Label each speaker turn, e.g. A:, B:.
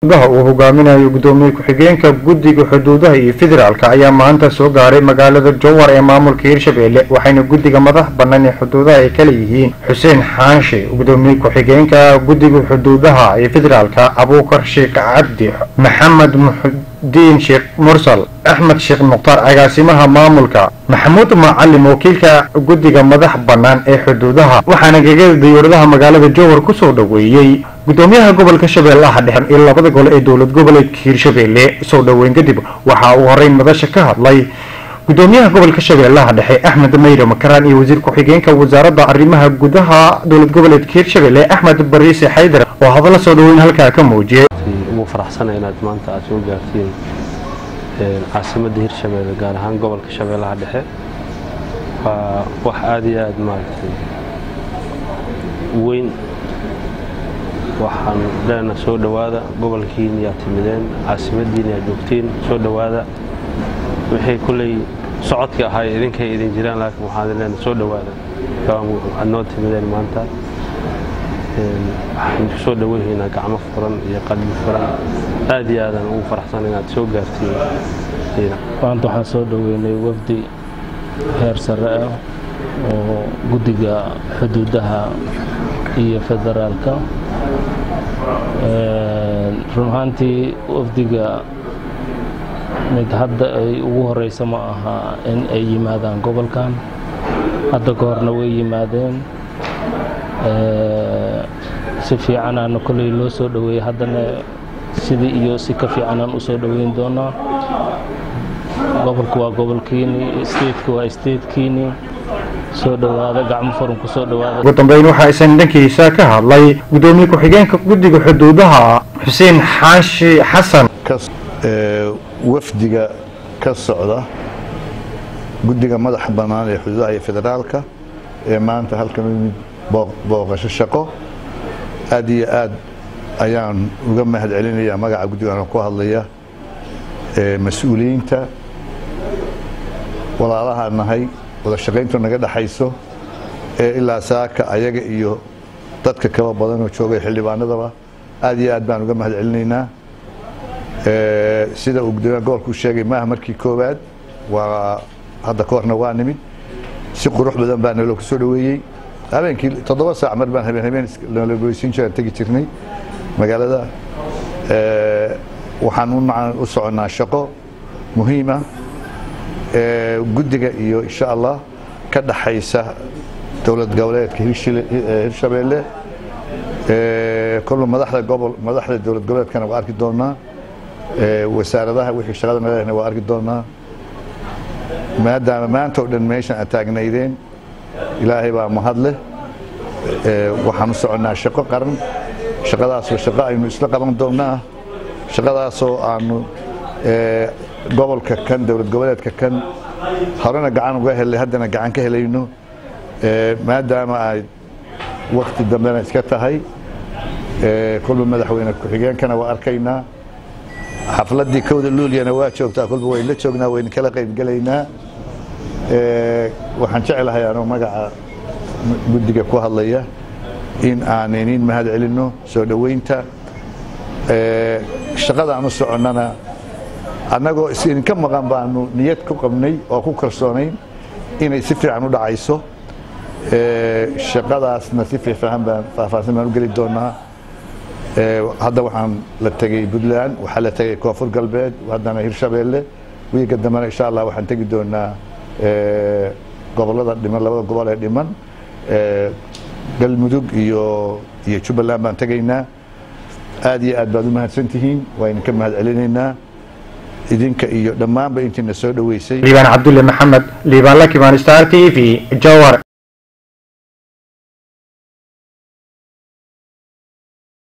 A: gudaha uu hogaaminayo gudoomiye ku-xigeenka guddiga xuduudaha iyo federaalka ayaa maanta soo gaaray magaalada jowhar ee maamulka hirshabelle waxayna guddiga madax bannaan ee xuduudaha ay kala yihiin xuseen xaanshe gudoomiye ku-xigeenka guddiga xuduudaha ee federaalka abuukar sheekh cabdi maxamed muxudiin sheekh mursal axmed sheekh mukhtaar agaasimaha maamulka maxamuud macalin wakiilka guddiga madax bannaan ee xuduudaha waxaana gegada diyuuradaha magaalada jowhar kusoo dhoweeyey gudoomiyaha gobolka shabeellaha dhexe iyo labada gole ee dowlad goboleedka hiirshabelle soo dhoweyn kadib waxa uu horeyn madasha ka hadlay gudoomiyaha gobolka shabeellaha dhexe axmed mayre makaraan iyo wasiir ku-xigeenka wasaaradda arrimaha gudaha dowlad goboleedka hiirshabelle axmed bariise xaydar oo hadalla soo dhoweyn halkaa ka muujiyay
B: ugu faraxsana inaad maanta aad soo gaartiin caasimadda hirshabelle gaar ahaan gobolka shabeellaha dhexe waa wax aada iyo aada maaragtay weyn waxaan leenaha soo dhowaada gobolkiina yaa timideen caasimadiina yaa joogtiin soo dhowaada wixii kulley socodka ahay idinkay idin jiraan laakiin waxaan leenaha soo dhowaada waxaad noo timideen maanta waxaan ku soo dhoweynaynaa gacmo furan iyo qalbi furan aad iyo aadaan ugu faraxsan inaad soo gaartiin
C: maanta waxaan soo dhoweynay wafdi heer sare ah oo guddiga xuduudaha iyo federaalka run ahaantii wafdiga mid hadda ay ugu horeysa ma aha in ay yimaadaan gobolkan hadda ka horna way yimaadeen si fiicanaana kolley loo soo dhoweeyey haddana sidii iyo si ka fiicanaan u soo dhoweyn doonaa gobolku waa gobolkiini stateku waa statekiini soo dhowaada gacmo furan ku soo dhowaada
A: ugu dambeyn waxaa isan dhankiisa ka hadlay gudoomiye ku-xigeenka guddiga xuduudaha xuseen xaashi xasan
D: wafdiga ka socda guddiga madaxa bannaan ee xuduudaha iyo federaalka ee maanta halkan u yimid booqasho shaqo aad iyo aad ayaan uga mahad celinayaa magaca guddigan ku hadlaya mas-uuliyiinta walaalaha nahay wada shaqayntu naga dhaxayso ee ilaa saaka ayaga iyo dadka kaba badanoo joogay xildhibaanadaba aad iyo aad baan uga mahad celinaynaa sida uu gudoomiyaha gobolku sheegay maaha markii koowaad waa hadda ka horna waa nimid si qurux badan baa naloo kusoo dhoweeyey habeenkii toddoba saac mar baan habeen habeen nala goysiin jiraan tegi jirnay magaalada waxaan u soconnaa shaqo muhiima guddiga iyo insha allah ka dhaxaysa dowlad goboleedka hirshabelle kolba madaxda gobol madaxda dowlad goboleedkana waa arki doonaa wasaaradaha wixii shaqada nalehna waa arki doonaa maadaama maanta oo dhan meeshan aad taagnaydeen ilaahay baa mahad leh waxaan u soconnaa shaqo qaran shaqadaasoo shaqo aynu isla qaban doonnaa shaqadaasoo aanu gobolka kan dowlad goboleedka kan horena gacan uga helay haddana gacan ka helayno maadaama ay wakti dambena iska tahay kolba madaxweyne ku-xigeenkana waa arkaynaa xafladdii kowda luulyana waa joogtaa kolba waynu la joognaa waynu kala qaybgelaynaa waxaan jeclahay anoo magaca guddiga ku hadlaya in aan iniin mahad celinno soo dhoweynta shaqadaan u soconnana annagoo idinka maqan baanu niyad ku qabnay oo ku kalsoonayn inay si fiican u dhacayso shaqadaasna si fiican baan faahfaahsan baan u geli doonaa hadda waxaan la tegey puntland waxaa la tegey koonfur galbeed haddana hirshabelle wiiga dambena insha allah waxaan tegi doonaa gobolada dhiman labada gobol ee dhiman galmudug iyo iyo jubbaland baan tegaynaa aad iyo aad baad u mahadsan tihiin waa idinka mahad celinaynaa idinka iyo dhammaanba intiina soo dhoweysay
A: liibaan cabdulle maxamed liibaan lakimaan star t v jowhar